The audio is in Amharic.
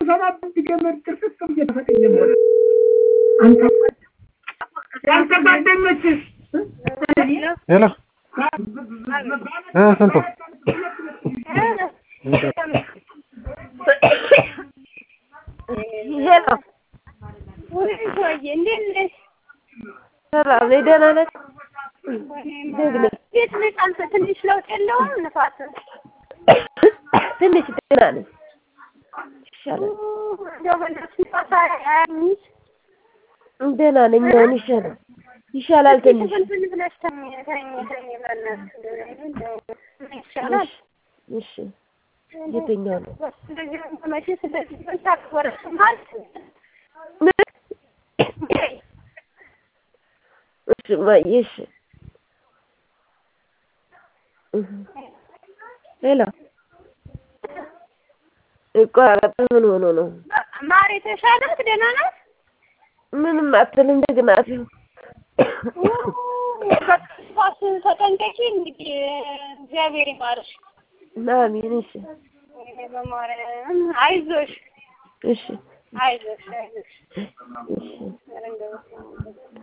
ስሰማበት ገመድ ጥርቅቅ ብዬ ተፈቀኘ ሆነ አንተ አንተ ጓደኞችስ ሄሎ እ ስንቱ ሄሎ እንዴት ነሽ? ሰላም ነኝ። ደህና ነሽ? እንዴት ነሽ? አንተ ትንሽ ለውጥ የለውም ንፋስ ትንሽ ደህና ነኝ። ይሻላል። እንደው በእናትሽ ንፋስ አያምሽ? ደህና ነኝ። አሁን ይሻላል ይሻላል ትንሽ ፍልፍል ብለሽ ተኝ ተኝ ተኝ በእናትሽ እንደው ምን ይሻላል? እሺ የትኛው ነው? እንደዚህ ሆነሽ ስለዚህ ታክበረሽ ማለት እሺ እማዬ እሺ እህ ሄሎ ይቋረጥ ምን ሆኖ ነው? ማር የተሻላት ደህና ናት? ምንም አትልም። እንደገና አትይው ንፋስ ተጠንቀቂ እንግዲህ እግዚአብሔር ይማርሽ። አሜን። እሺ በማርያም አይዞሽ እሺ አይዞሽ አይዞሽ እሺ ኧረ እንደው